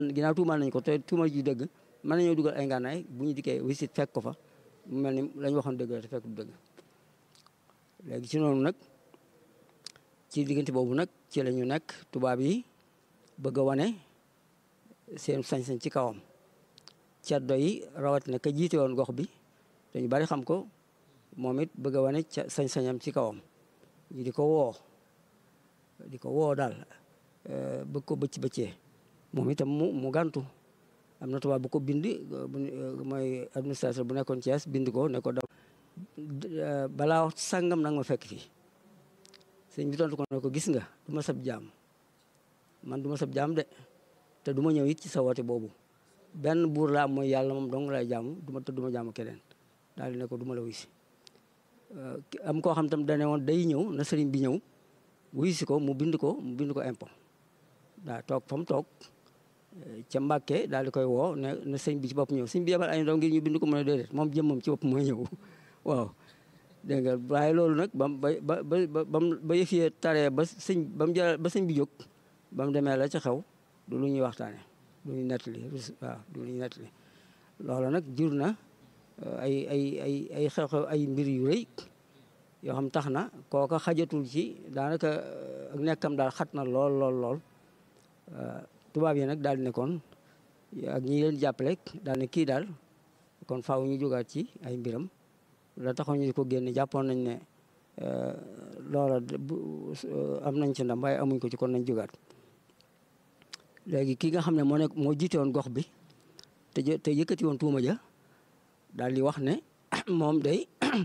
ginnaaw tuumal nañ ko te tuumal ji dëgg mën nañoo dugal ay ngànnaay bu ñu dikkee wisit fekk ko fa mu mel ni lañ waxoon dëgg la te fekk du dëgg léegi ci noonu nag ci diggante boobu nag ci la ñu nekk tubaab yi bëgg a wane seen sañ-sañ ci kawam ceddo yi rawatina ka jiite woon gox bi dañu bari xam ko moom it bëgg a wane ca sañ-sañam ci kawam ñu di ko woo di ko woo daal bëgg ko bëcc bëccee moom itam mu mu gàntu am na tubaab bu ko bind mooy administrateur bu nekkoon Thiès bind ko ne ko da balaa wax sàngam nag ma fekk fii sëñ bi tontu ko ne ko gis nga du ma sab jaam man du ma sab jaam de te du ma ñëw it ci sa woote boobu benn buur laa mooy yàlla moom dong lay jaamu du ma te du ma jaamu keneen daal di ne ko du ma la wuy si am koo xam tam dane woon day ñëw na sëriñ bi ñëw wuy si ko mu bind ko mu bind ko impôt daa toog fa mu toog ca Mbàkke daal di koy woo ne na sëñ bi ci bopp ñëw sëñ bi yebal ay ndaw ngir ñu bind ko mu ne déedéet moom jëmmam ci bopp mooy ñëw waaw dégg nga waaye loolu nag bam ba ba ba ba yëf yee taree ba sëñ ba mu jël ba sëñ bi jóg ba mu demee la ca xew du lu ñuy waxtaane du ñuy nettali waaw du lu ñuy nettali loolu nag jur na ay ay ay ay xew-xew ay mbir yu rëy yoo xam tax na kooka xajatul ci daanaka ak nekkam daal xat na lool lool lool tubaab yi nag daal di nekkoon ak ñi leen jàppale daal ne kii daal kon faaw ñu jógaat ci ay mbiram la taxoon ñu ko génne jàppoon nañ ne loola am nañ ci ndam waaye amuñ ko ci kon nañ jógaat léegi ki nga xam ne moo nekk moo jiite woon gox bi te te yëkkati woon tuuma ja daal di wax ne moom day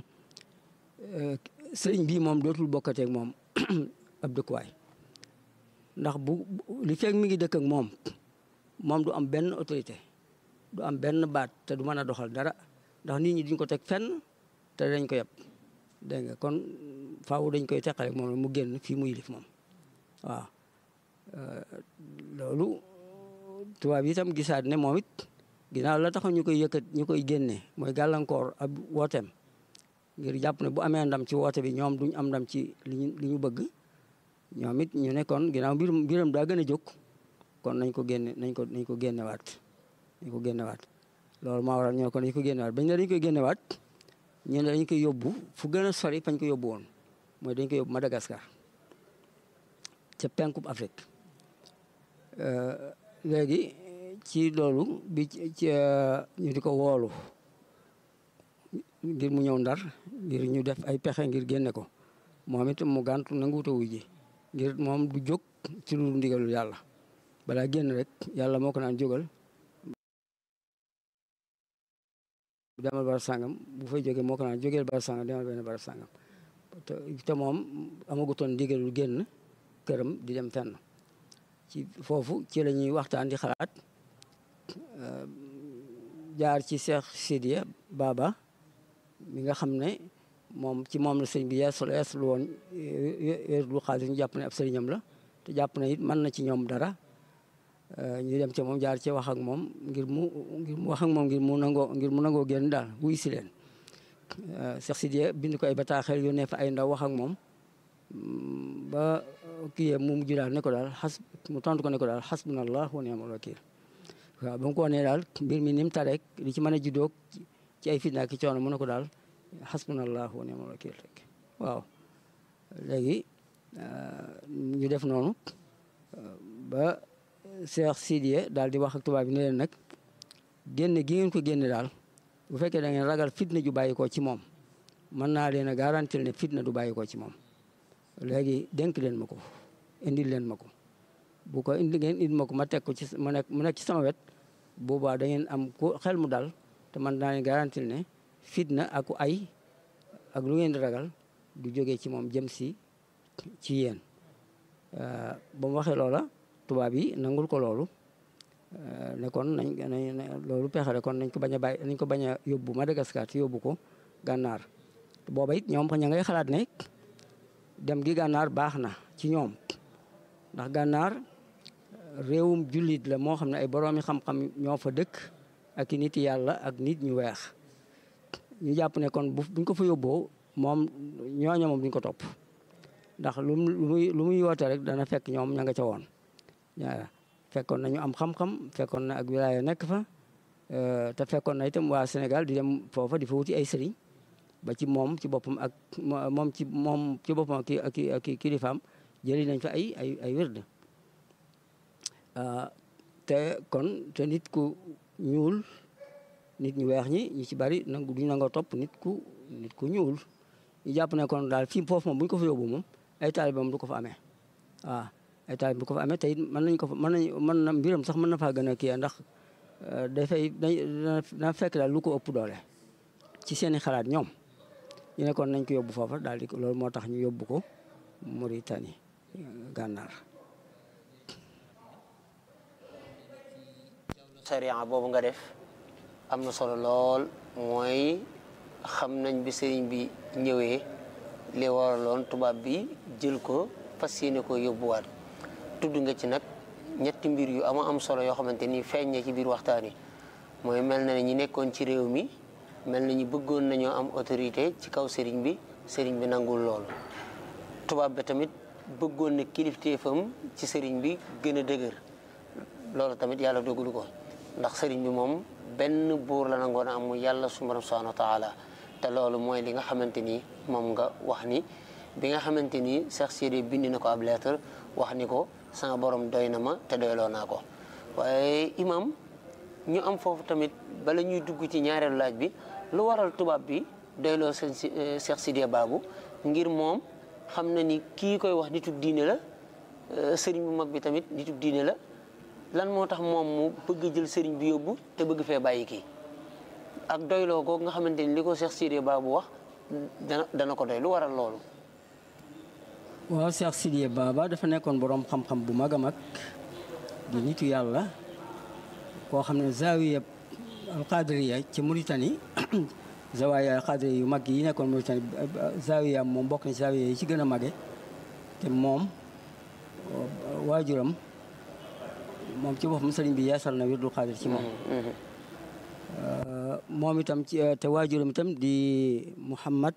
sëriñ bii moom dootul bokkateeg moom ab dëkkuwaay ndax bu li fekk mi ngi dëkk ak moom moom du am benn autorité du am benn baat te du mën a doxal dara ndax nit ñi duñ ko teg fenn te dañ ko yeb dégg nga kon faaw dañ koy teqale moom mu génn fii mu yilif moom waaw loolu tubaab yi itam gisaat ne moom it ginnaaw la taxoon ñu koy yëkkat ñu koy génne mooy gàllankoor ab wooteem ngir jàpp ne bu amee ndam ci woote bi ñoom duñ am ndam ci li ñu li ñu bëgg ñoom it ñu nekkoon ginnaaw mbirum mbiram daa gën a jóg kon nañ ko génne nañ ko nañ ko génnewaat nañ ko génnewaat loolu maa waral ñoo ko nañ ko génnewaat bañ ne dañ koy génnewaat ñu ne dañ koy yóbbu fu gën a sori fañ ko yóbbu woon mooy dañ koy yóbbu Madagascar ca penkub Afrique léegi ci loolu bi ci ñu di ko woolu ngir mu ñëw ndar ngir ñu def ay pexe ngir génne ko moom it mu gàntu nanguwuta wuy ji ngir moom du jóg ci lu ndigalul yàlla balaa génn rek yàlla moo ko naan jógal demal barab sàngam bu fay jógee moo ko naan jógeel barab sàngam demal benn barab sàngam te moom amagutoon ndigalul génn këram di dem fenn ci foofu ci la ñuy waxtaan di xalaat jaar ci Cheikh Sidiya Baba mi nga xam ne moom ci moom la sëñ bi yeesul yeesul woon lu xaalis ñu jàpp ne ab sëriñam la te jàpp ne it mën na ci ñoom dara ñu dem ci moom jaar ci wax ak moom ngir mu ngir mu wax ak moom ngir mu nangoo ngir mu nangoo génn daal wuy si leen Cheikh Sidiya bind ko ay bataaxel yónnee fa ay ndaw wax ak moom ba kii mu mujj daal ne ko daal xas mu tontu ko ne ko daal xasbunallah wa ni'mal wakiil waaw ba mu ko wanee daal mbir mi ni mu tareek li ci mën a juddoo ci ay fitna ki coono mu ne ko daal xasbunallah wa ni'mal wakiil rek waaw léegi ñu def noonu ba Cheikh Sidiye daal di wax ak tubaab bi ne leen nag génne gi ngeen ko génne daal bu fekkee da ngeen ragal fitna ju bàyyi ko ci moom mën naa leen a garantir ne fitna du bàyyi ko ci moom léegi dénk leen ma ko indil leen ma ko bu ko indi ngeen indi ma ko ma teg ko ci mu nekk mu nekk ci sama wet boobaa da ngeen am ku xel mu dal te man naa leen garantir ne fitna ak ay ak lu ngeen di ragal du jógee ci moom jëm si ci yéen ba mu waxee loola tubaab yi nangul ko loolu ne kon nañ nañ loolu pexere kon nañ ko bañ a bàyyi nañ ko bañ a yóbbu Madagascar te yóbbu ko gànnaar booba it ñoom ña ngay xalaat ne dem gi gànnaar baax na ci ñoom ndax gànnaar réewum jullit la moo xam ne ay boroomi xam-xam ñoo fa dëkk ak i nit yàlla ak nit ñu weex ñu jàpp ne kon bu buñ ko fa yóbboo moom ñooña moom duñ ko topp ndax lu muy lu muy woote rek dana fekk ñoom ña nga ca woon fekkoon nañu am xam-xam fekkoon na ak wilaaya nekk fa te fekkoon na itam waa Sénégal di dem foofa di fa wuti ay sëriñ ba ci moom ci boppam ak moom ci moom ci boppam ki ak ki kilifaam jëli nañ fa ay ay ay wérd te kon te nit ku ñuul nit ñu weex ñi ñu ci bari nangu duñ nangoo topp nit ku nit ku ñuul ñu jàpp ne kon daal fii foofu moom bu ñu ko fa yóbbu moom ay taalibe moom du ko fa amee waaw ay taalibe du ko fa amee te it mën nañ ko fa mën nañ mën na mbiram sax mën na faa gën a kii ndax dafay dana fekk daal lu ko ëpp doole ci seeni xalaat ñoom ñu ne kon nañ ko yóbbu foofa daal di loolu moo tax ñu yóbbu ko Mauritanie gànnaar sariya boobu nga def am na solo lool mooy xam nañ bi sëriñ bi ñëwee li waraloon tubaab bi jël ko fas yéene ko yóbbuwaat tudd nga ci nag ñetti mbir yu ama am solo yoo xamante ni feeñ na ci biir waxtaan yi mooy mel na ne ñi nekkoon ci réew mi mel na ñu bëggoon nañoo am autorité ci kaw sëriñ bi sëriñ bi nangul loolu tubaab bi tamit bëggoon na kilifteefam ci sëriñ bi gën a dëgër loolu tamit yàlla dogalu ko ndax sëriñ bi moom benn buur la nangoon a am mu yàlla su borom subhanahu wa taala te loolu mooy li nga xamante ni moom nga wax ni bi nga xamante ni Cheikh Sidi bind na ko ab lettre wax ni ko sama borom doy na ma te doyloo naa ko waaye imam ñu am foofu tamit bala ñuy dugg ci ñaareelu laaj bi lu waral tubaab bi doyloo seen Cheikh Sidiya Babou ngir moom xam na ni kii koy wax nitu diine la sëriñ bu mag bi tamit nitu diine la lan moo tax moom mu bëgg jël sëriñ bi yóbbu te bëgg fee bàyyi kii ak doyloo googu nga xamante ni li ko Cheikh Sidiya Babou wax dana dana ko doy lu waral loolu. waaw Cheikh Sidiya Baba dafa nekkoon boroom xam-xam bu mag a mag di nitu yàlla koo xam ne zawiya alqadriya ci Mauritanie zawiya alqadriya yu mag yi nekkoon Mauritanie zawiya moom bokk na ci zawiya yi ci gën a mage te moom waajuram moom ci boppam sëriñ bi yeesal na wirdul xaadir ci moom moom itam ci te waajuram itam di Mouhamad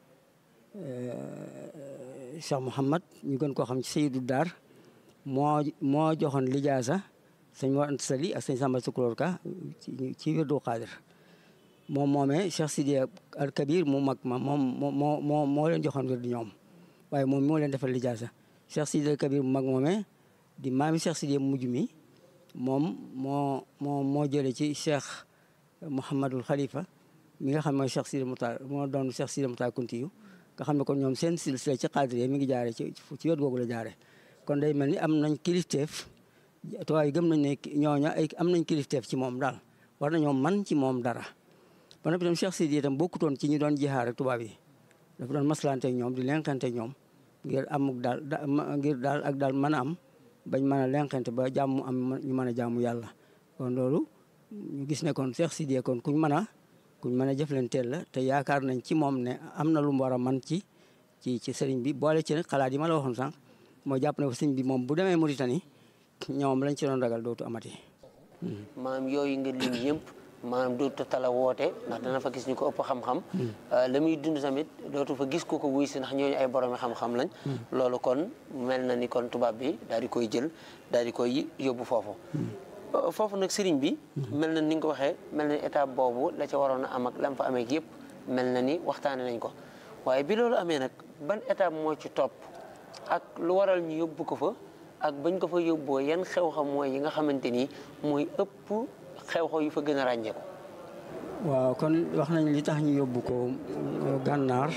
Cheikh Mouhamad ñu gën koo xam ci Seydou Dar moo moo joxoon lijaasa sëñ Mor Anta Sali ak sëñ Samba Tukulóor Ka ci wirdul xaadir moom moomee Cheikh Sidiya al Kabir mu mag ma moom moo moo moo leen joxoon wirdu ñoom waaye moom moo leen defal lijaasa Cheikh Sidiya al Kabir mu mag moomee di maami Cheikh Sidiya mu mujj mi moom moo moo moo jële ci cheikh Mouhamadul Khalifa mi nga xam mooy cheikh Sidi Moutar moo doon cheikh Sidi Moutar Kuntiyu nga xam ne kon ñoom seen silsila ci xaadiriya mi ngi jaare ci ci wet googu la jaare kon day mel ni am nañ kilifteef tuwaay gëm nañ ne ñooña ay am nañ kilifteef ci moom daal war nañoo man ci moom dara ba noppi tam cheikh Sidi itam bokkutoon ci ñu doon jihaar ak tubaab yi dafa doon maslante ak ñoom di lenqante ak ñoom ngir amuk daal ngir daal ak daal mën a am bañ mën a lenqante ba jàmm am ñu mën a jaamu yàlla kon loolu ñu gis ne kon Cheikh Sidiya kon kuñ mën a kuñ mën a jëflanteel la te yaakaar nañ ci moom ne am na lu mu war a man ci ci ci sëriñ bi boole ci nag xalaat yi ma la waxoon sànq mooy jàpp ne ko sëriñ bi moom bu demee Mauritanie ñoom lañ ci doon ragal dootu amati. maanaam yooyu nga lim yëpp maanaam dootu tala woote ndax dana fa gis ñu ko ëpp xam-xam la muy dund tamit dootu fa gis ko ko wuy si ndax ñooñu ay boroomi xam-xam lañ loolu kon mel na ni kon tubaab bi daal di koy jël daal di koy yóbbu foofu foofu nag sëriñ bi mel na ni nga ko waxee mel na ni étape boobu la ca waroon a am ak lam fa amee yëpp mel na ni waxtaane nañ ko waaye bi loolu amee nag ban étape moo ci topp ak lu waral ñu yóbbu ko fa ak bañ ko fa yóbboo yan xew-xam mooy yi nga xamante ni mooy ëpp xew-xew yu fa gën a ràññeeku. waaw kon wax nañ li tax ñu yóbbu ko gànnaar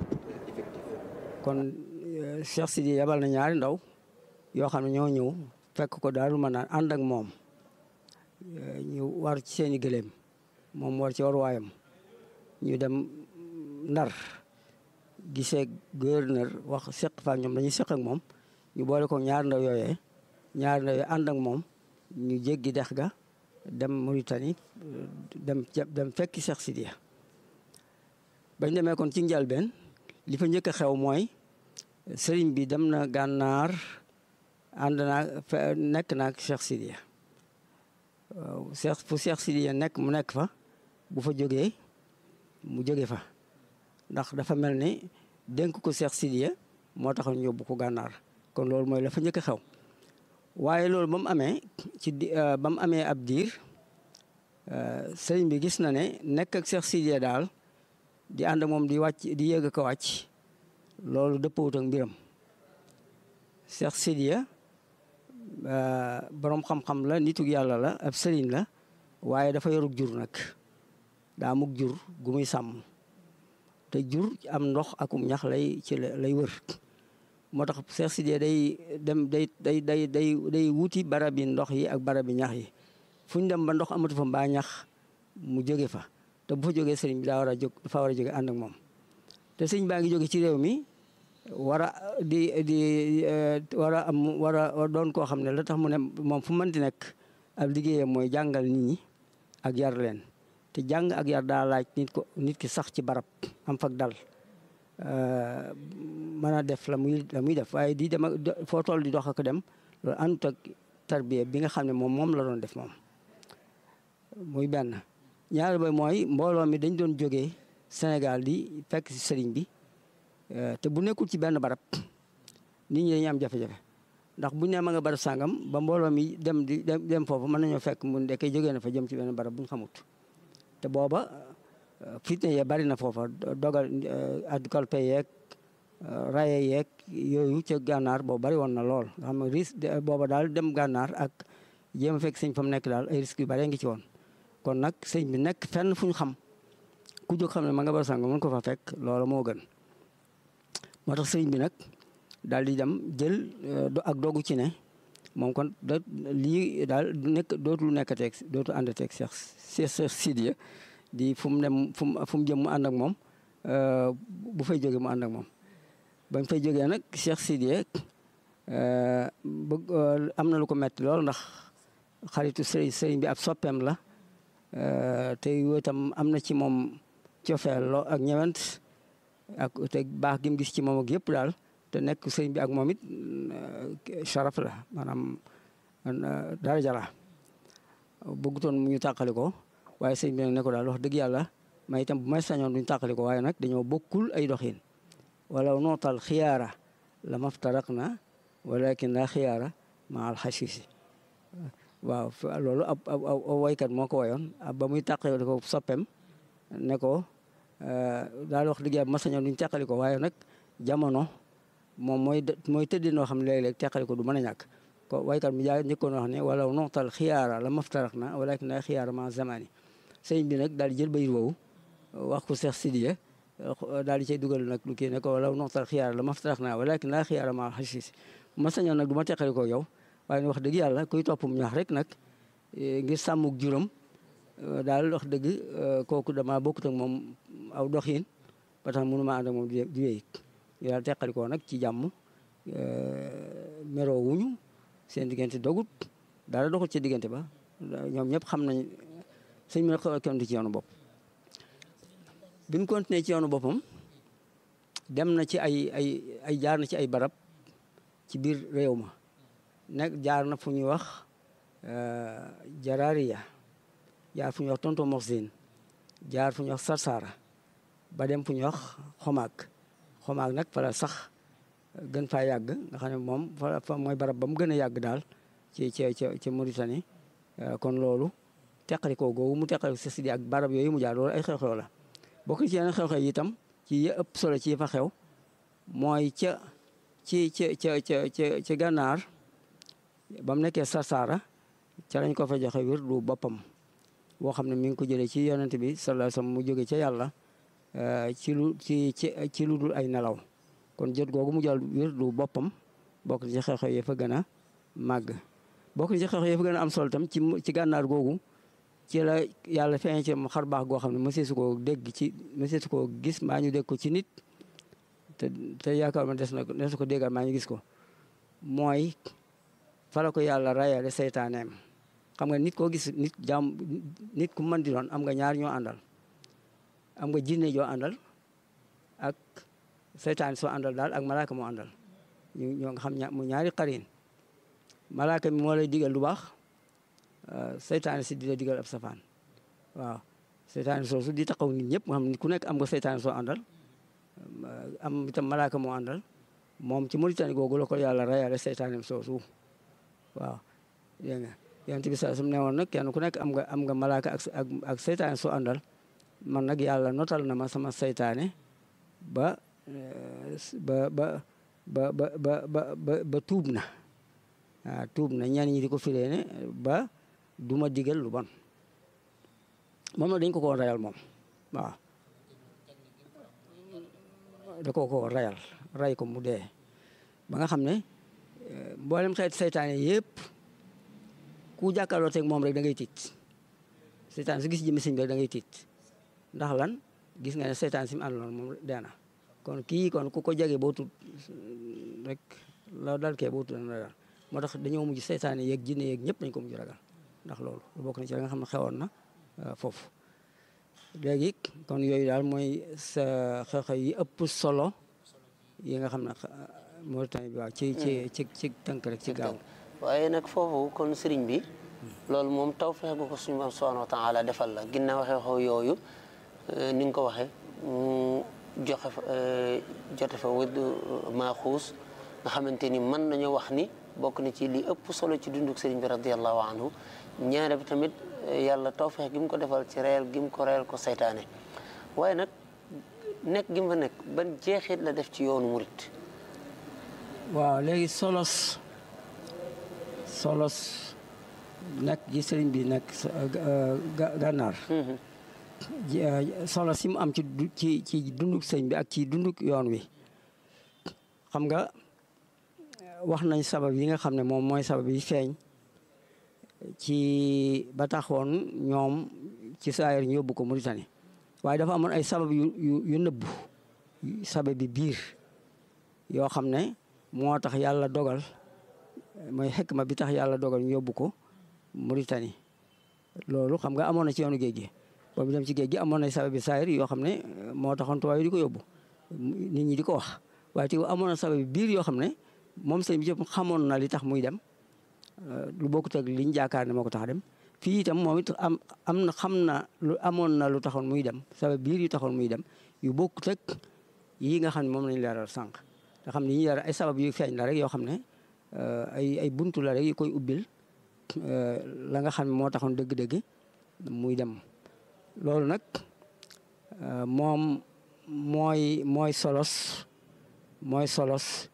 kon Cheikh Sidi yabal na ñaari ndaw yoo xam ne ñoo ñëw fekk ko daal ma naan ànd ak moom ñu war ci seeni gëléem moom war ci war waayam ñu dem ndar gisee gouverneur wax seq fa ñoom dañuy seq ak moom ñu boole ko ñaari ndaw yooyee ñaari ndaw yooyu ànd ak moom ñu jéggi dex ga dem Mauritanie dem dem fekki Cheikh Sidiya bañ demee kon ci njalbeen li fa njëkk a xew mooy sëriñ bi dem na gànnaar ànd naa nekk naag Cheikh Sidiya waaw Cheikh fu Cheikh Sidiya nekk mu nekk fa bu fa jógee mu jóge fa ndax dafa mel ni dénk ko Cheikh Sidiya moo taxoon yóbbu ko gànnaar kon loolu mooy la fa njëkk a xew waaye loolu ba mu amee ci di ba mu amee ab diir sëriñ bi gis na ne nekk ak Cheikh Sidiya daal di ànd ak moom di wàcc di yéeg ko wàcc loolu dëppawut ak mbiram Cheikh Sidiya boroom xam-xam la nitug yàlla la ab sëriñ la waaye dafa yorug jur nag daa mug jur gu muy sàmm te jur am ndox akum ñax lay ci lay wër moo tax Cheikh Sidiya day dem day day day day day wuti barabi ndox yi ak barabi ñax yi fu ñu dem ba ndox amatu fa mbaa ñax mu jóge fa te bu fa jógee sëriñ bi daa war a jóg dafa war a jóge ànd ak moom te sëriñ baa ngi jóge ci réew mi war a di di war a am war a doon koo xam ne la tax mu ne moom fu mënti nekk ab liggéeyam mooy jàngal nit ñi ak yar leen te jàng ak yar daa laaj nit ko nit ki sax ci barab am fak dal mën a def la muy la muy def waaye di dem ak foo toll di dox ak dem loolu àndut ak tarbiya bi nga xam ne moom moom la doon def moom muy benn ñaar ba mooy mbooloo mi dañ doon jógee Sénégal di fekk si sëriñ bi te bu nekkul ci benn barab nit ñi dañuy am jafe-jafe ndax buñ ne ma nga barab sàngam ba mbooloo mi dem di dem foofu mën nañoo fekk mu ndekkee jógee na fa jëm ci benn barab buñ xamut te booba fitne yee bari na foofa dogal ad kolpe yeeg raye yeeg yooyu ca gànnaar boobu bari woon na lool nga xam ne risque booba daal dem gànnaar ak jéem a fekk sëñ fa mu nekk daal ay risques yu bari ngi ci woon kon nag sëñ bi nekk fenn fu ñu xam ku jóg xam ne ma nga bar sàngam mën ko fa fekk loolu moo gën moo tax sëñ bi nag daal di dem jël ak dogu ci ne moom kon da lii daal nekk dootul nekkateeg dootul àndateeg Cheikh Cheikh Sidiya di fu mu dem fu mu fu mu jëm mu ànd ak moom bu fay jógee mu ànd ak moom bañ fay jógee nag Cheikh Sidiya bëgg am na lu ko metti lool ndax xaritu sëriñ sëriñ bi ab soppeem la te itam am na ci moom cofeel loo ak ñewent ak te baax gi mu gis ci moom ak yëpp daal te nekk sëriñ bi ak moom it sharaf la maanaam daraja la bëggutoon mu ñu tàqali ko waaye sëriñ bi nag ne ko daal wax dëgg yàlla ma itam bu may sañoon duñ tàqali ko waaye nag dañoo bokkul ay doxin wala nootal xiyaara la maftaraq na walakin la xiyaara ma al xasisi waaw loolu ab ab waykat moo ko wayoon ba muy tàqali ko soppem ne ko daal wax dëgg yàlla ma sañoon duñ tàqali ko waaye nag jamono moom mooy mooy tëddee noo xam ne léeg-léeg teqali ko du mën a ñàkk ko waykat mi jaa njëkkoon wax ne wala noxtal xiyaara la maftarak na walakin la xiyaara ma zamani sëñ bi nag daal di jël bayit woowu wax ko Cheikh Sidiya daal di cay dugal nag lu kii ne ko wala noxtal xiyaara la maftarak na walakin la xiyaara ma xasis ma sañoon nag du ma teqali ko yow waaye wax dëgg yàlla kuy toppum ñax rek nag ngir sàmmuk juróom daal wax dëgg kooku dama bokkut ak moom aw doxin ba tax mënu ma ànd ak moom di wéy yàlla teqalikoo nag ci jàmm meroo wuñu seen diggante dogut dara doxul ci diggante ba ñoom ñëpp xam nañ sëñ bi nag kenn du ci yoonu bopp bi mu continué ci yoonu boppam dem na ci ay ay ay jaar na ci ay barab ci biir réew ma nekk jaar na fu ñuy wax Jaraariya jaar fu ñuy wax Tonto Moxsin jaar fu ñuy wax Sarsara ba dem fu ñuy wax Xomaak xomaag nag fala sax gën faa yàgg nga xam ne moom fa mooy barab ba mu gën a yàgg daal ci ci ci ci Mauritanie kon loolu teqalikoo googu mu teqaliko si Sidi ak barab yooyu mu jaar loolu ay xew-xew la bokk ci yeneen xew-xew yi itam ci yi ëpp solo ci fa xew mooy ca ci ca ca ca ca ci gànnaar ba mu nekkee Sarsara ca lañ ko fa joxe wir du boppam boo xam ne mi ngi ko jëlee ci yonent bi sallallahu alayhi wasallam mu jóge ca yàlla ci lu ci ci ci lu dul ay nelaw kon jot googu mu jël wér du boppam bokk ci xew-xew yi fa gën a màgg bokk ci xew-xew yi fa gën a am solo tam ci ci gànnaar googu ci la yàlla feeñ ci xar baax goo xam ne mësee su koo dégg ci mësee su koo gis maa ñu dégg ko ci nit te te yaakaar ma des na des na ko déggal maa ñu gis ko mooy fala ko yàlla rayale seytaaneem xam nga nit koo gis nit jaam nit ku mën di doon am nga ñaar ñoo àndal am nga jinne joo àndal ak seytaan soo àndal daal ak malaaka moo àndal ñu ñoo nga xam mu ñaari xarin malaaka mi moo lay digal lu baax seytaan si di la digal ab safaan waaw seytaan soosu di taxaw nit ñëpp nga xam ne ku nekk am nga seytaan soo àndal am itam malaaka moo àndal moom ci Mauritanie googu la ko yàlla rayale seytaanem soosu waaw dégg nga yonent bi saa su ne woon nag kenn ku nekk am nga am nga malaaka ak ak ak seytaane soo àndal man nag yàlla notal na ma sama seytaane ba ba ba ba ba ba ba ba tuub na waaw tuub na ñenn ñi di ko firee ne ba du ma digal lu bon moom nag dañ ko ko rayal moom waaw da ko ko rayal ray ko mu dee ba nga xam ne mboolem xeet seytaane yëpp ku jàkkaarloo teg moom rek da ngay tiit seytaane su gis jëmmi sëñ bi rek da ngay tiit ndax lan gis nga ne seytaane si mu àndaloon moom dee na kon kii kon ku ko jege boo tut rek la dal kee boo tut na ragal moo tax dañoo mujj seytaane yeeg jinne yeeg ñëpp dañ ko mujj ragal ndax loolu lu bokk na ci la nga xam ne xewoon na foofu léegi kon yooyu daal mooy sa xew-xew yi ëpp solo yi nga xam ne Mauritanie bi waaw ci ci ci ci tënk rek ci gaaw waaye nag foofu kon sëriñ bi loolu moom taw fexe gu ko suñu borom subhanahu wa taala defal la ginnaaw xew-xew yooyu ni nga ko waxee mu joxe fa jote fa wëdd maaxuus nga xamante ni mën nañu wax ni bokk na ci li ëpp solo ci dunduk sëriñ bi radiallahu anhu ñaare bi tamit yàlla tawfeex gi mu ko defal ci reel gi mu ko reel ko saytaane waaye nag nekk gi mu fa nekk ban jeexit la def ci yoonu murit waaw léegi solos solos nekk gi sëriñ bi nekk gànnaar solos si mu am ci ci ci dunduk sëriñ bi ak ci dunduk yoon wi xam nga wax nañ sabab yi nga xam ne moom mooy sabab yi feeñ ci ba taxoon ñoom ci saayir ñu yóbbu ko Mauritanie waaye dafa amoon ay sabab yu yu yu nëbbu sabab bi biir yoo xam ne moo tax yàlla dogal mooy xekma bi tax yàlla dogal ñu yóbbu ko Mauritanie loolu xam nga amoon na ci yoonu géej gi boobu dem ci géej gi amoon na sabab bi saayir yoo xam ne moo taxoon tubaab yi di ko yóbbu nit ñi di ko wax waaye te amoon na sabab bi biir yoo xam ne moom sëñ bi yëpp xamoon na li tax muy dem lu bokkut ak liñ jaakaar ne moo ko tax a dem fii itam moom it am am na xam na lu amoon na lu taxoon muy dem sabab biir yu taxoon muy dem yu bokkut ak yii nga xam ne moom lañ leeral sànq nga xam ne yi ñu leeral ay sabab yu feeñ la rek yoo xam ne ay ay buntu la rek yu koy ubbil la nga xam ne moo taxoon dëgg-dëgg muy dem loolu nag moom mooy mooy solos mooy solos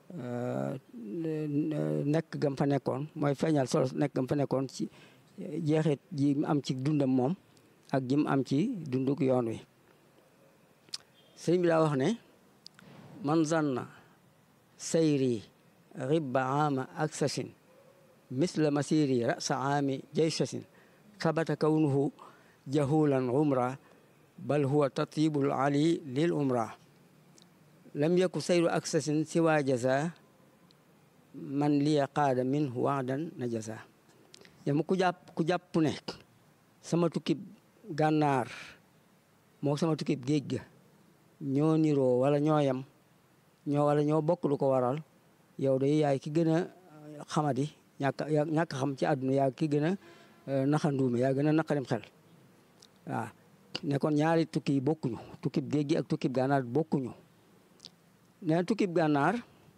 nekk gam fa nekkoon mooy feeñal solo nekk gam fa nekkoon ci jeexit ji mu am ci dundam moom ak ji mu am ci dunduk yoon wi sëriñ bi daa wax ne man zanna sayri ribba ama aksasin misla masiri rasa aami jaysasin sabata kawnuhu jahulan umra bal huwa tatibul ali lil umra lam yaku sayru aksasin siwa jaza man liya qaada min waadan na jaza yama ku jàpp ku jàpp ne sama tukkib gànnaar moo sama tukkib géej ga ñoo niroo wala ñoo yem ñoo wala ñoo bokk lu ko waral yow day yaay ki gën a xamadi ñàkk ñàkk xam ci àdduna yaa ki gën a naxanduume yaa gën a naqarim xel waaw ne kon ñaari tukki yi bokkuñu tukkib géej gi ak tukkib gànnaar bokkuñu nee na tukkib gànnaar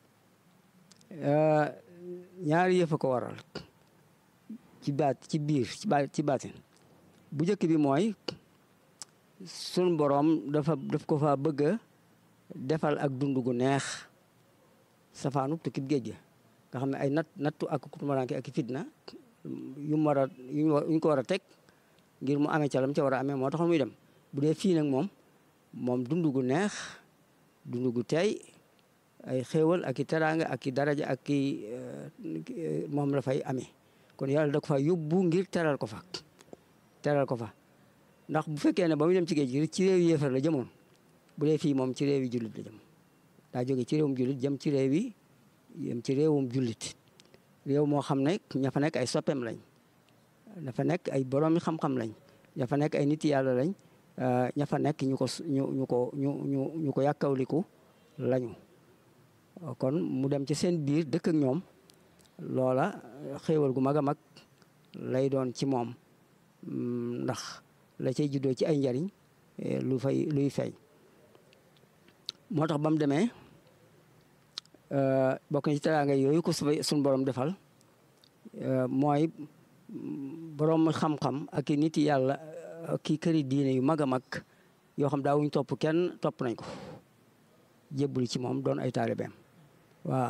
ñaari yëf a ko waral ci baat ci biir ci baat ci baatin bu njëkk bi mooy sun boroom dafa daf ko fa bëgg a defal ak dund gu neex safaanu tukkib géej gi nga xam ne ay nat nattu ak kutumaranke ak fitna yu mu war a yuñ ko war a teg ngir mu amee calam ca war a amee moo taxoon muy dem bu dee fii nag moom moom dund gu neex dund gu tey ay xéewal ak i teraanga ak i daraja ak i moom la fay amee kon yàlla da ko fa yóbbu ngir teral ko fa teral ko fa ndax bu fekkee ne ba muy dem ci géej gi ci réew yi yéefar la jëmoon bu dee fii moom ci réew yi jullit la jëm daa jóge ci réewum jullit jëm ci réew yi jëm ci réewum jullit réew moo xam ne ña fa nekk ay soppeem lañ dafa nekk ay boroomi xam-xam lañ ña fa nekk ay nit yàlla lañ ña fa nekk ñu ko ñu ñu ko ñu ñu ñu ko yàkkawliku lañu kon mu dem ci seen biir dëkk ak ñoom loola xéewal gu mag a mag lay doon ci moom ndax la cay juddoo ci ay njariñ lu fay luy feeñ moo tax ba mu demee bokk na ci teraanga yooyu ko suñ borom defal mooy borom xam-xam ak i nit yàlla ki këri diine yu mag a mag yoo xam daawuñ topp kenn topp nañ ko jébbali ci moom doon ay taalibeem waaw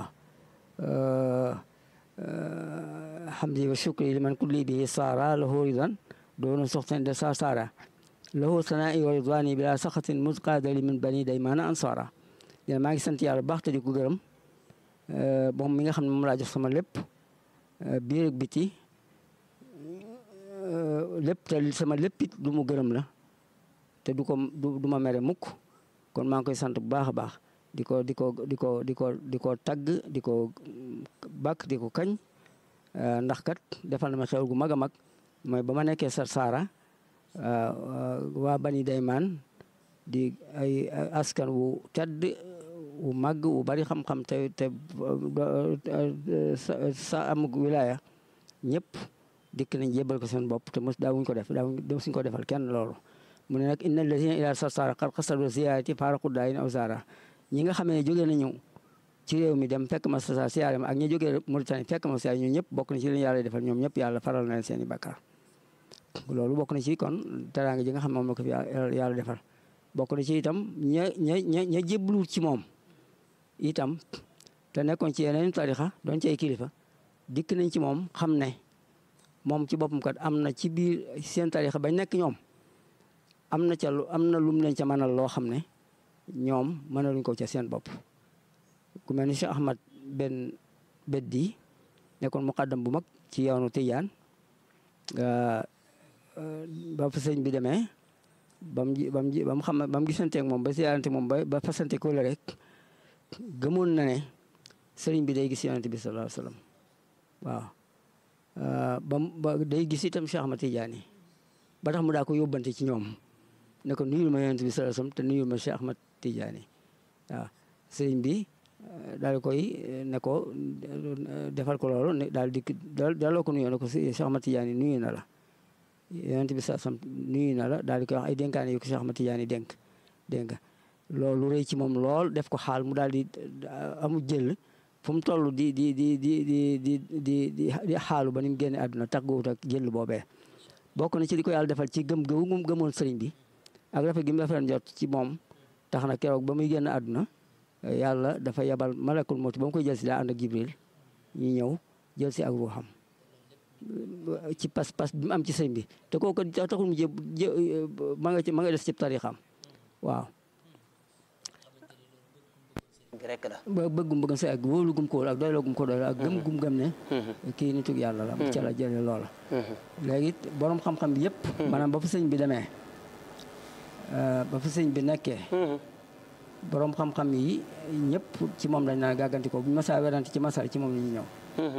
hamdi wa shukri liman kulli bi saara lahu ridan doona soxten de sa saara lahu sanaa'i wa ridwani bila saxatin musqaadali min bani daymana ansara dina maa ngi sant yàlla baax te di ko gërëm moom mi nga xam ne moom laa jox sama lépp biir ak biti lépp te sama léppit lu mu gërëm la te du ko du ma mere mukk kon maa ngi koy sant bu baax a baax di ko di ko di ko di ko di ko tagg di ko bàkk di ko kañ ndax kat defal na ma xew gu mag a mag mooy ba ma nekkee sar saara waa bani daymaan di ay askan wu tedd wu màgg wu bari xam-xam te te sa amug wilaya ñëpp dikk nañ jébal ko seen bopp te mos daawuñ ko def daawuñ suñ ko defal kenn loolu mu ne nag inna allazina ila sar saara xar xasado ziyaarati faaraqu daayin aw saara ñi nga xam ne jógee nañu ci réew mi dem fekk ma sa siyaare ma ak ñi jógee Mauritanie fekk ma siyaare ñoom ñëpp bokk na ci leen yàlla defal ñoom ñëpp yàlla faral na leen seen i bàkkaar loolu bokk na ci kon teraanga ji nga xam moom la ko fi yàlla defal bokk na ci itam ña ña ña ña jébbalu ci moom itam te nekkoon ci yeneen tarixa doon ci ay kilifa dikk nañ ci moom xam ne moom ci boppam kat am na ci biir seen tarixa bañ nekk ñoom am na ca lu am na lum leen ca mënal loo xam ne ñoom mënaluñ ko ca seen bopp ku mel ni Cheikh Ahmad Ben Beddi nekkoon muqaddam bu mag ci yoonu Tijaan ba fa sëñ bi demee bam bam bam xam ba mu gisanteeg moom ba siyaarante moom ba ba fasante ko la rek gëmoon na ne sëriñ bi day gis yonent bi sallallahu alayhi wasallam waaw ba ba day gis itam Cheikh Ahmad Tidiane ba tax mu daa ko yóbbante ci ñoom ne ko nuyul ma yonent bi sallallahu alayhi wasallam te nuyul ma Cheikh Ahmad Tidiane waaw sëriñ bi daal koy ne ko defal ko loolu ne daal di daaloo ko nuyoo ne ko Cheikh Ahmad Tidiane nuyu na la yonent bi sallallahu alayhi wasallam nuyu na la daal di koy wax ay dénkaane yu ko Cheikh Ahmad Tidiane dénk dégg nga loolu rëy ci moom lool def ko xaal mu daal di amu jël fu mu toll di di di di di di di di xaalu ba ni mu génne àdduna tàgguwut ak jël boobee bokk na ci li ko yàlla defal ci gëm gëwu mu gëmoon sëriñ bi ak rafet gi mu rafet jot ci moom tax na keroog ba muy génn àdduna yàlla dafa yebal malakul mawti ba mu koy jël si daa ànd ak jibril ñu ñëw jël si ak ruuxam ci pas-pas bi mu am ci sëriñ bi te kooku taxul mu jë ma nga ci ma nga des ci tarixam waaw rek la ba bëggum bëggam sa ak wóolu gum ko wóolu ak doyloo gum ko doyloo ak gëm gum gëm ne kii nitug yàlla la ca la jële loola léegi borom xam-xam bi yëpp maanaam ba fa sëñ bi demee ba fa sëñ bi nekkee borom xam-xam yi ñëpp ci moom lañ naan gàgganti ko buñ masa werante ci masal ci moom la ñu ñëw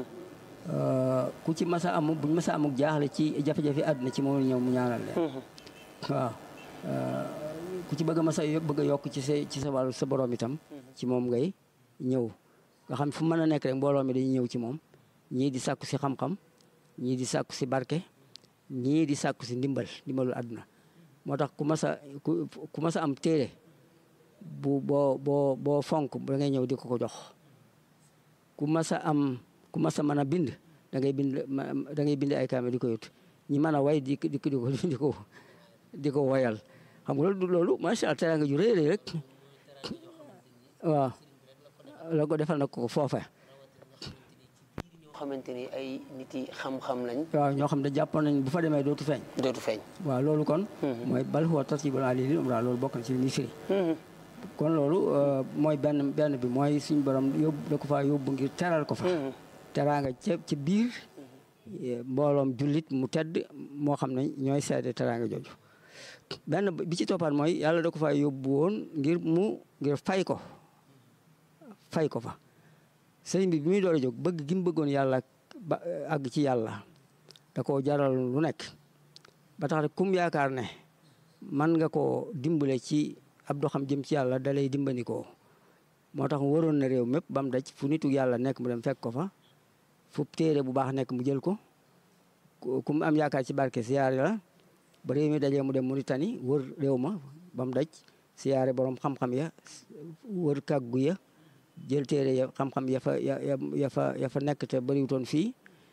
ku ci masa amu buñ masa amuk jaaxle ci jafe-jafe àdduna ci moom la ñëw mu ñaanal leen waaw ku ci bëgg a masa bëgg a yokk ci sa ci sa wàllu sa borom itam ci moom ngay ñëw nga xam fu mën a nekk rek mbooloo mi dañuy ñëw ci moom ñii di sàkku si xam-xam ñii di sàkku si barke ñii di sàkku si ndimbal ndimbalul àdduna moo tax ku mas a ku mas a am téere bu boo boo boo fonk da ngay ñëw di ko ko jox ku mas a am ku mas a mën a bind da ngay bind da ngay bind ay kaame di ko yut ñi mën a way di di ko di ko di ko woyal xam nga loolu loolu macha allah teraanga ju rëy rëy rek waaw la ko defal na ko foofa ñoo xamante ni ay nit yi xam-xam lañ waaw ñoo xam ne jàppoon nañ bu fa demee dootu feeñ dootu feeñ waaw loolu kon mooy bal huwa tasibul ali lil umra loolu bokk na ci li muy firi kon loolu mooy benn benn bi mooy suñ borom yóbbu da ko fa yóbbu ngir teral ko fa teraanga ca ci biir mbooloom jullit mu tedd moo xam ne ñooy seede teraanga jooju benn bi ci toppaat mooy yàlla da ko fa yóbbu woon ngir mu ngir fay ko fay ko fa sëriñ bi bi muy door a jóg bëgg gi mu bëggoon yàlla ba àgg ci yàlla da koo jaral lu nekk ba tax rek kum yaakaar ne man nga koo dimbale ci ab doxam jëm ci yàlla da lay dimbandikoo moo tax waroon na réew mépp ba mu daj fu nitu yàlla nekk mu dem fekk ko fa fu téere bu baax nekk mu jël ko ku mu am yaakaar ci barke siyaare la ba réew mi dajee mu dem Mauritanie wër réew ma ba mu daj siyaare borom xam-xam ya wër kàggu ya jël téere ya xam-xam ya fa ya ya fa ya fa nekk te bëriwutoon fii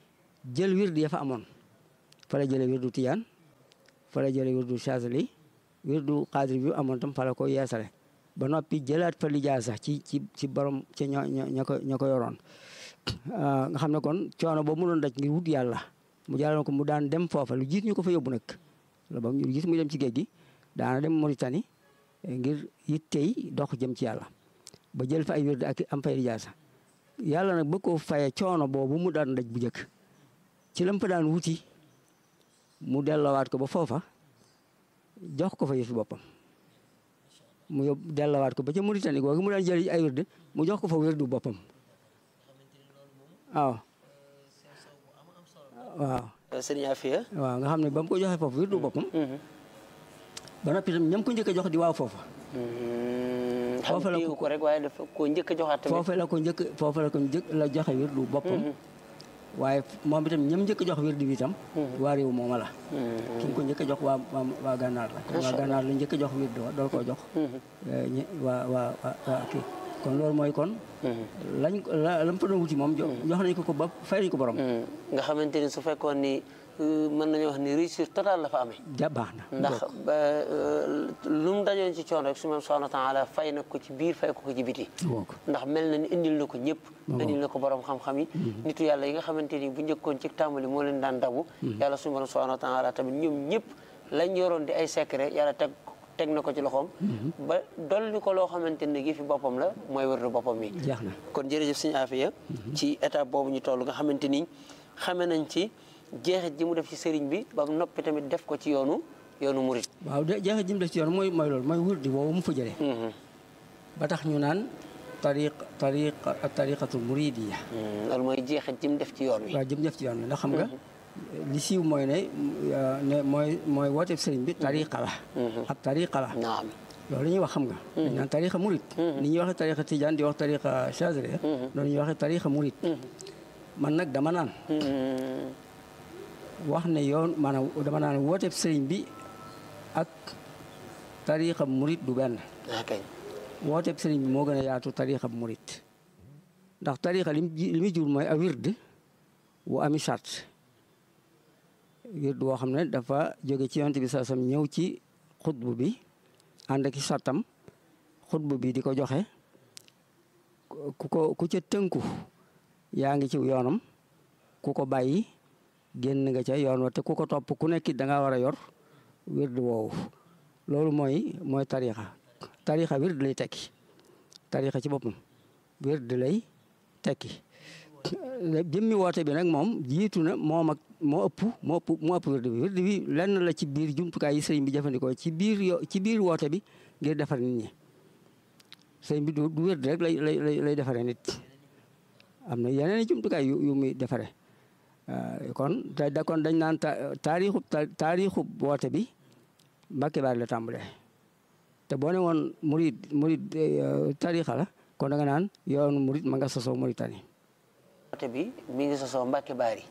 jël wird ya fa amoon fa la jëlee wirdu tiyaan fa la jëlee wirdu chazali wirdu xaadir bi amoon tam fa la ko yeesale ba noppi jëlaat fa lijaasa ci ci ci borom ci ñoo ña ko ña ko yoroon nga xam ne kon coono boobu mu doon daj ngir wut yàlla mu jàlloon ko mu daan dem foofa lu jiit ñu ko fa yóbbu nag la ba ñu gis muy dem ci géej gi daana dem Mauritanie ngir yittey dox jëm ci yàlla ba jël fa ay wird ak am fay lijaasa yàlla nag bëgg koo faye coono boobu mu daan daj bu njëkk ci lam fa daan wuti mu delloowaat ko ba foofa jox ko fa yëfi boppam mu yób delloowaat ko ba ca Mauritanie googu mu daan jël ay wird mu jox ko fa wirdu boppam waaw waaw sëriñ Afia waaw nga xam ne ba mu ko joxee foofu wirdu boppam ba noppi tam ñam ko njëkk a jox di waaw foofa xam Foofu la nga ko- ko rek waaye dafa ko njëkk a joxaat tamit foofa la ko njëkk foofa la ko njëkk la joxe wirdu boppam waaye moom itam ñam njëkk a jox wirdu bi itam waa réew mooma la ki nga ko njëkk a jox waa waa waa gànnaar la kon waa gànnaar la njëkk a jox wirdu wa dool koo jox eh, ñe- waa waa waa waa kii kon loolu mooy kon lañ ko la lam fa doon wuti moom jo- jox nañ ko ko ba fay nañ ko borom nga xamante ni su fekkoon ni euh, mën nañu wax ni réussite totale la fa amee ja baax na ndax ba euh, lu mu dajoon ci coono rek su ma subhanahu wa taala fay na ko ci biir fay ko ko ci biti woo ko ndax mel na ni indil na ko ñëpp indil na ko borom xam-xam yi nitu yàlla yi nga xamante ni bu njëkkoon ci tàmbali moo leen daan dabu yàlla suñu borom subhanahu wa taala tamit ñoom ñëpp lañ yoroon di ay secret yàlla teg teg na ko ci loxoom ba dolli ko loo xamante ne gi fi boppam la mooy wërdu boppam mi jeex na kon jërëjëf sëñ Afia ci étape boobu ñu toll nga xamante ni xame nañ ci jeexit ji mu def ci sëriñ bi ba noppi tamit def ko ci yoonu yoonu murit waaw de jeexe jim def ci yoon mooy mooy loolu mooy wirdi woowu mu fa jëlee ba tax ñu naan tariq tariq tariqatul muridiya loolu mooy jeexit ji mu def ci yoon wi waaw jëm def ci yoon bi ndax xam nga li siiw mooy ne euh, ne mooy mooy wooteeb sëriñ bi tariqa la ab tariqa la naam loolu la ñuy wax xam nga dañ naan tariqa murid ni ñuy waxee tariqa tijaan di wax tariqa chazili loolu ñuy waxee tariqa murid man nag dama naan wax ne yoon maanaam dama naan wooteeb sëriñ bi ak tariqa murid du benn ok wooteeb sëriñ bi moo gën a yaatu tariqa murid ndax tariqa li mu ji- li muy jur mooy a wird wu ami charte wird woo xam ne dafa jóge ci yonent bi saa sam ñëw ci xutbu bi ànd ak i sartam xutbu bi di ko joxe ku ko ku ca tënku yaa ngi ci yoonam ku ko bàyyi génn nga ca yoon wa te ku ko topp ku nekk da ngaa war a yor wird woowu loolu mooy mooy tarixa tarixa wird lay tekki tarixa ci boppam wird lay tekki jëmmi woote bi nag moom jiitu na moom ak moo ëpp moo ëpp moo ëpp wird bi wird bi lenn la ci biir jumtukaay yi sëriñ bi jëfandikoo ci biir yo ci biir woote bi ngir defar nit ñi sëriñ bi du du wird rek lay lay lay lay defaree nit am na yeneen i jumtukaay yu yu muy defaree kon te da kon dañ naan taarixu taarixu woote bi Mbàkke Baari la tàmbalee te boo ne woon murid murid tarixa la kon da nga naan yoonu murid ma nga sosoo Mauritanie woote bi mi ngi sosoo Mbàkke Baari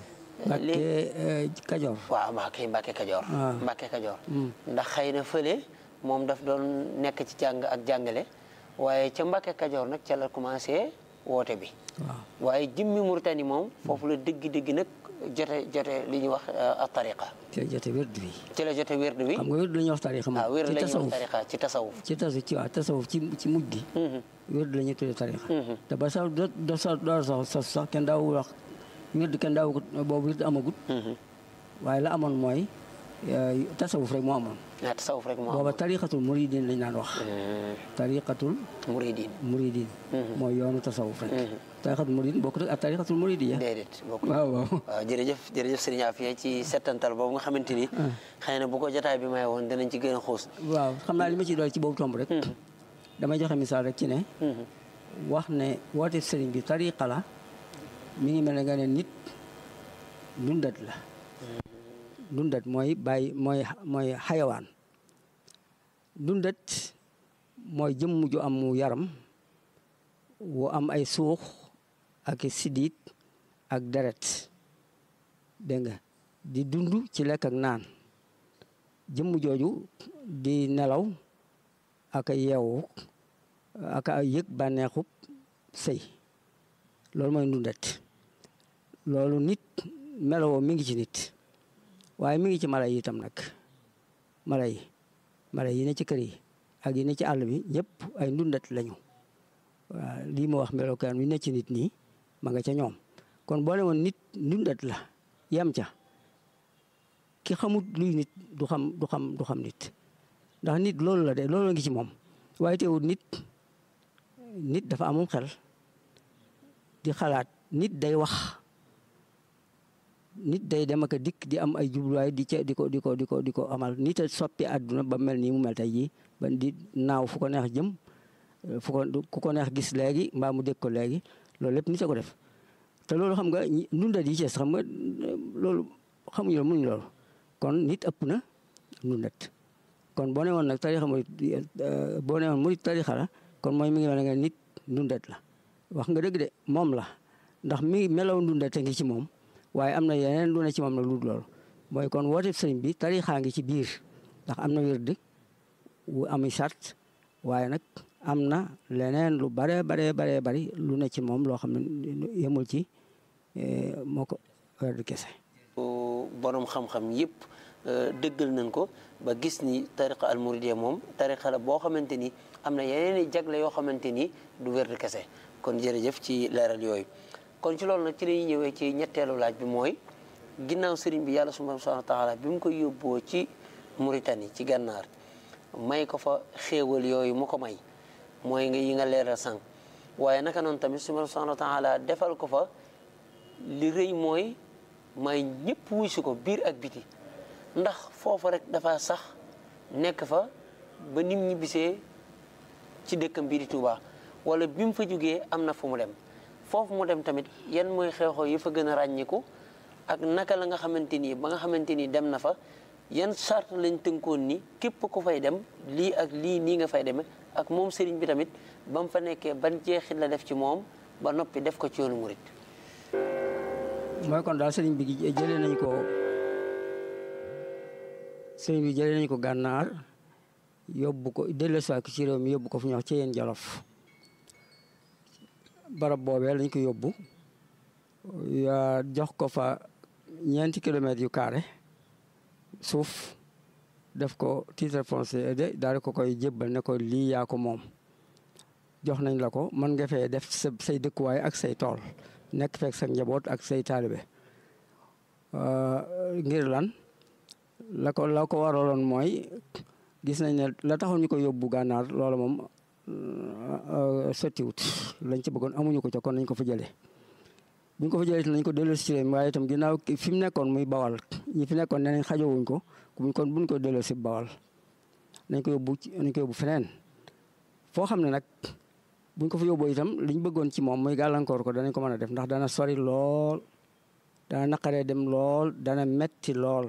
Mbàkke Kajoor waaw maa kay Mbàkke Kajoor Ah. Mbàkke Kajoor ndax xëy na fële moom daf doon nekk ci jàng ak jàngale waaye ca Mbàkke Kajoor nag ca la commencé woote bi waaw waaye jëmmi Mauritanie moom foofu la dëgg-dëgg nag jote jote li ñuy wax a tariqa ci la jote wird bi ci la jote wérdu bi xam nga wird la ñuy wax tarixa ah moom wérdu ci la ñuy wax tasawuf tariqa ci tasawuf ci tasawuf ci waaw tasawuf ci ci mujj gi wird la ñuy tuddee tarixa te ba sax do do sax door sax sax sax kenn daawu wax wird kenn daawu ko boobu wird amagut waaye la amoon mooy eh, tasawuf rek moo amoon ah tasawuf rek moo booba am tariqatul muridin lañ naan wax tariqatul muridin muridin mooy yoonu tasawuf rek tariqatul muridin bokkut ak tariqatul muridiya déedéet bokk waaw waaw waaw jërëjëf jërëjëf Serigne Afia ci settantal boobu nga xamante ni xëy na bu ko jotaay bi may woon danañ ci gën a xuus waaw xam naa li ma ci dool ci boobu tomb rek damay joxe misaal rek ci ne wax ne woote sëriñ bi tariqa la mi ngi mel ne nga ne nit dundat la dundat mooy bàyyi mooy mooy xayawaan dundat mooy jëmm ju am mu yaram wu am ay suux ak i siddiit ak deret dégg nga di dund ci lekk ak naan jëmm jooju di nelaw ak a yeewu ak a yëg bànneexub sëy loolu mooy ndundat loolu nit melowoo mi ngi ci nit waaye mi ngi ci mala yi itam nag mala yi mala yi ne ci kër yi ak yi ne ci àll bi ñëpp ay ndundat lañu waaw lii ma wax melokaan wi ne ci nit nii ma nga ca ñoom kon boo ne woon nit ndundat la yam ca ki xamut luy nit du xam du xam du xam nit ndax nit loolu la de loolu la ngi ci moom waaye teewul nit nit dafa amum xel di xalaat nit day wax nit day dem ak a dikk di am ay jubluwaay di ca di ko di ko di ko di ko amal nit a soppi àdduna ba mel nii mu mel tey jii ba di naaw fu ko neex jëm fu ko ku ko neex gis léegi mbaa mu dégg ko léegi loolu lépp nit a ko def te loolu xam nga ndundat yi ci xam nga loolu xamuñu loolu mënuñu loolu kon nit ëpp na ndundat kon boo ne woon nag tarixa murit boo ne woon murit tarixa la kon mooy mi ngi wane nga nit ndundat la wax nga dëgg de moom la ndax mi ngi melaw ndundat a ngi ci moom waaye am na yeneen lu ne ci moom nag lu dul loolu mooy kon woote sëriñ bi tarixaa ngi ci biir ndax am na wérd wu ami sart waaye nag am na leneen lu bare bare bare bari lu ne ci moom loo xam ne yemul ci moo ko wérd kese borom xam-xam yëpp dëggal nañ ko ba gis ni tariqa almuridiya moom tariqa la boo xamante ni am na yeneen i jagle yoo xamante ni du wérd kese kon jërëjëf ci leeral yooyu kon ci loolu nag ci la ñuy ñëwee ci ñetteelu laaj bi mooy ginnaaw sëriñ bi yàlla subhaanahu wa taala bi mu ko yóbboo ci Mauritanie ci gànnaar may ko fa xéewal yooyu mu ko may mooy nga yi nga leeral sànq waaye naka noonu tamit subhaanahu wa taala defal ko fa li rëy mooy may ñëpp wuy si ko biir ak biti ndax foofa rek dafa sax nekk fa ba nim ñi bisee ci dëkkam bii di Touba wala bi mu fa jógee am na fu mu dem foofu mu dem tamit yan mooy xew-xew yi fa gën a ràññiku ak naka la nga xamante ni ba nga xamante ni dem na fa yan sart lañ tënkoon ni képp ku fay dem lii ak lii nii nga fay demee ak moom sëriñ bi tamit ba mu fa nekkee ban jeexit la def ci moom ba noppi def ko ci yoonu murit mooy kon daal sëriñ bi jëlee nañ ko sëriñ bi jëlee nañ ko gànnaar yóbbu ko dellusiwaat ko ci réew mi yóbbu ko fu ñuy wax ci yéen jolof barab boobee lañ ko yóbbu yaa jox ko fa ñeenti kilomètres yu carré suuf def ko titre foncier de daal ko koy jébbal ne ko lii yaa ko moom jox nañ la ko mën nga fee def sa say dëkkuwaay ak say tool nekk fekk sa njaboot ak say taalibe ngir lan la ko la ko waraloon mooy gis nañ ne la taxoon ñu ko yóbbu gànnaar loola moom sottiwut lañ ci bëggoon amuñu ko ca kon nañ ko fa jëlee buñ ko fa jëlee nañ ko delloo si réew mi waaye itam ginnaaw fi mu nekkoon muy bawal ñi fi nekkoon nee nañ xajowuñ ko buñ kon buñ ko delloo si bawal nañ ko yóbbu nañ ko yóbbu feneen foo xam ne nag buñ ko fa yóbboo itam liñ bëggoon ci moom muy gàllankoor ko danañ ko mën a def ndax dana sori lool dana naqaree dem lool dana metti lool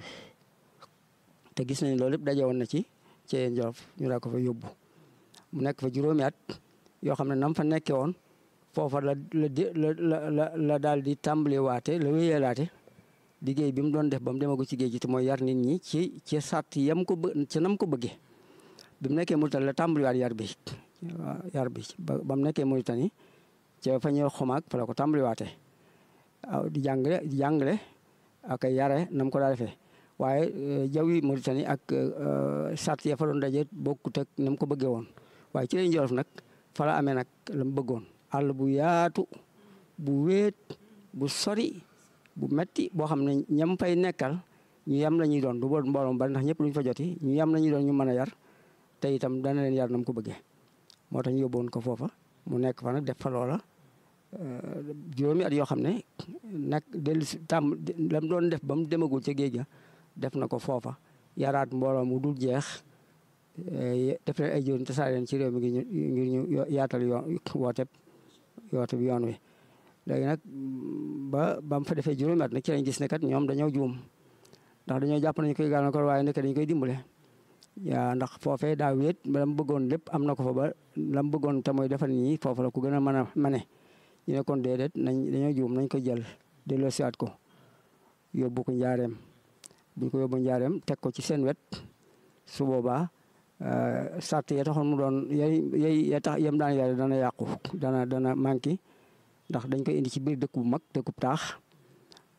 te gis nañ loolu yëpp daje woon na ci ci yéen Jolof ñu daa ko fa yóbbu mu nekk fa juróomi at yoo xam ne nam fa nekkee woon foofa la la la la la daal di tàmbali waate la wéyalaate liggéey bi mu doon def ba mu demagu ci géej gi te mooy yar nit ñi ci ci sàtt yam ko bë ci nam ko bëggee bi mu nekkee Mauritanie la tàmbaliwaat yar bi waaw yar bi ba ba mu nekkee Mauritanie ca fa ñëw xomaag fa la ko tàmbaliwaatee waaw di jàngale di jàngale ak yare nam ko daa defee waaye jaww yi Mauritanie ak sàtt ya fa doon daje bokkut ak nam ko bëggee woon waaye ci lañ Jolof nag fa la amee nag la mu bëggoon àll bu yaatu bu wéet bu sori bu metti boo xam ne ñam fay nekkal ñu yam la ñuy doon du boon mbooloom bari ndax ñëpp luñ fa joti ñu yam la ñuy doon ñu mën a yar te itam dana leen yar nam ko bëggee moo tax ñu yóbboon ko foofa mu nekk fa nag def fa loola juróomi at yoo xam ne nag dellu si tàmm lam doon def ba mu demagul ca géej ga def na ko foofa yaraat mbooloo mu dul jeex def leen ay jëriñ te saa leen ci réew mi ngir ñu yaatal yoon woote woote bi yoon wi léegi nag ba ba mu fa defee juróomi at nag ci lañ gis ne kat ñoom dañoo juum ndax dañoo jàpp nañu koy gàllankoor waaye nekk dañu koy dimbale yaa ndax foofee daa wéet la mu bëggoon lépp am na ko fa ba la mu bëggoon te mooy defal ñi foofu la ku gën a mën a mane ñu ne kon déedéet nañ dañoo juum nañ ko jël delloo siwaat ko yóbbu ko njaareem buñ ko yóbbu njaareem teg ko ci seen wet su boobaa sart ya taxoon mu doon yay yay ya tax yem daan yare dana yàqu dana dana manqué ndax dañ koy indi ci biir dëkk bu mag dëkkub taax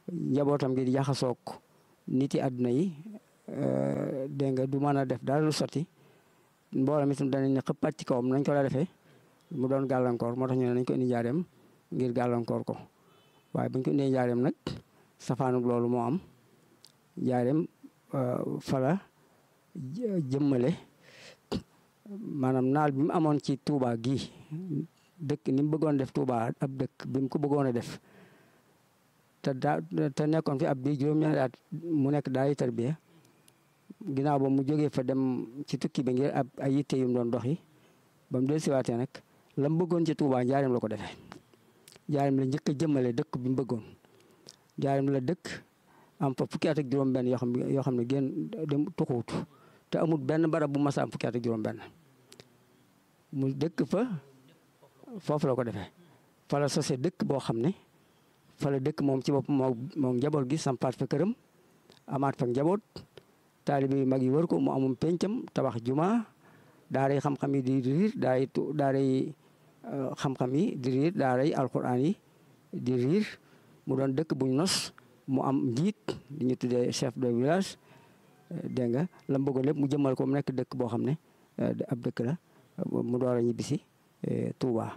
njabootam gi di jaxasoog nit yi àdduna yi dégg nga du mën a def dara lu sotti mbooloo mi itam danañ ne xëppaat ci kawam nañ ko la defee mu doon gàllankoor moo tax ñu ne nañ ko indi njaareem ngir gàllankoor ko waaye buñ ko indee njaareem nag safaanug loolu moo am njaareem fala jëmmale maanaam naal bi mu amoon ci Touba gii dëkk ni mu bëggoon def Touba ab dëkk bi mu ko bëggoon a def te daa te nekkoon fi ab bii juróom-ñaari at mu nekk daay tarbiya ginnaaw ba mu jógee fa dem ci tukki bi ngir ab ay yitte yu mu doon doxi ba mu dellusiwaatee nag la mu bëggoon ci Touba njaareem la ko defee njaareem la njëkk a jëmmale dëkk bi mu bëggoon njaareem la dëkk am fa fukki at ak juróom-benn yoo xam ne yoo xam ne génn dem tuxuut te amul benn barab bu mas a am fukki at ak juróom-benn mu dëkk fa foofu la ko defee fa la sosé dëkk boo xam ne fa la dëkk moom ci bopp moo moom njaboot gi sampaat fa këram amaat fa njaboot taalibe yu mag yi wër ko mu amum pencam tabax juma daaray xam-xam yi di riir daaray daaray xam-xam yi di riir daaray alquran yi di riir mu doon dëkk buñ nos mu am njiit di ñu tuddee chef de village dégg nga la mu bëggoon lépp mu jëmmal ko mu nekk dëkk boo xam ne ab dëkk la mu door a ñibbisi Touba.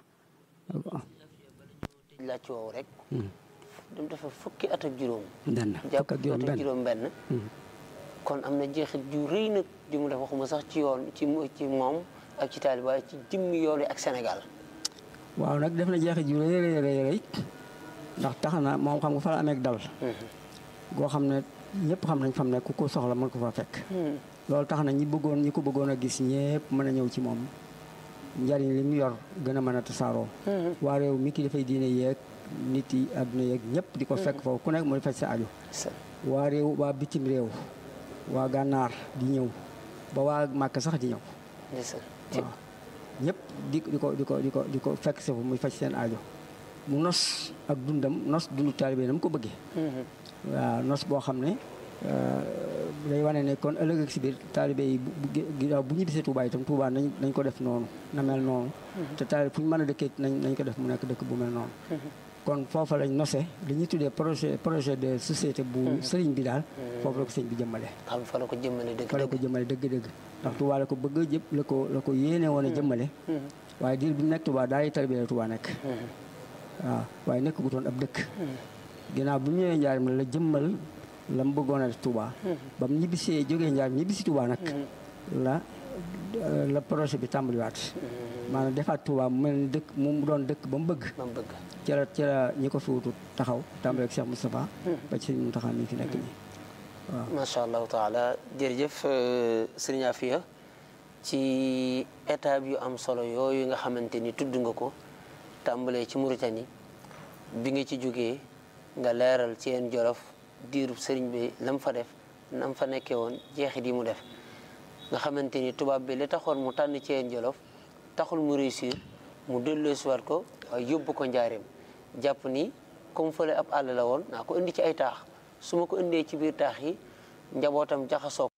laaj ci woowu rek. dem dafa fukki at ak juróom. benn jàpp fukk ak juróom at ak benn juróom benn. kon am na jeexit ju rëy nag ju mu def waxuma sax ci yoon ci ci moom ak ci taaliba waaye ci jëmmi yoon ak Sénégal. waaw nag def na jeexit ju rëy rëy rëy rëy ndax tax na moom xam nga fa la amee dal. goo xam ne ñëpp xam nañ fam ne ku ko soxla mën ko fa fekk. loolu tax na ñi bëggoon ñi ko bëggoon a gis ñëpp mën a ñëw ci moom njariñ li mu yor gën a mën a tasaaroo. waa réew mi ki dafay diine yeeg nit yi àdduna yeeg ñëpp di ko fekk foofu ku nekk mooy faj sa aju. waa réew waa bitim réew waa gànnaar di ñëw ba waa màkk sax di ñëw. waaw ñëpp di di ko di ko di ko di ko fekk sa fu muy faj seen aajo mu nos ak dundam nos dundu taalibe na mu ko bëggee. waaw nos boo xam ne day wane ne kon ëllëg ak si biir taalibe yi bu bu bu ñu bisee Touba itam Touba nañ nañ ko def noonu na mel noonu. te taalibe fu ñu mën a dëkkee nañ nañ ko def mu nekk dëkk bu mel noonu. kon foofa lañ nose li ñuy tuddee projet projet de société bu sëriñ bi daal. foofu la ko sëriñ bi jëmmale. xam fa la ko jëmmale dëgg fa la ko jëmmale dëgg-dëgg. ndax Touba la ko bëgg a jëpp la ko la ko yéene woon a jëmmale. waaye diir bi nekk Touba daal di tarbiya Touba nekk. waaw waaye nekk gu toon ab dëkk. ginnaaw bu ñu ñëwee njaarim la jëmmal la mu bëggoon a def Touba. ba mu ñibbisee jógee njaarim ñibbisi Touba nag. la la projet bi tàmbaliwaat. maanaam defaat Touba mu mel ni dëkk mu doon dëkk ba mu bëgg. ba mu bëgg. ci la ci la ñi ko fi wutu taxaw tàmbali ak Cheikh Moustapha. ba ci sëñ Mountakha mi fi nekk nii waaw. macha allahu taala jërëjëf sëriñ Afia ci étape yu am solo yooyu nga xamante ni tudd nga ko tàmbalee ci Mauritanie bi nga ci jógee nga leeral ci yeen jolof diirub sëriñ bi lam fa def nam fa nekkee woon jeexit yi mu def nga xamante ni tubaab bi li taxoon mu tànn ci yeen jolof taxul mu réussir mu delloosiwaat ko waaye yóbbu ko njaareem jàpp ni comme fële ab àll la woon naa ko indi ci ay taax su ma ko indee ci biir taax yi njabootam jaxasoo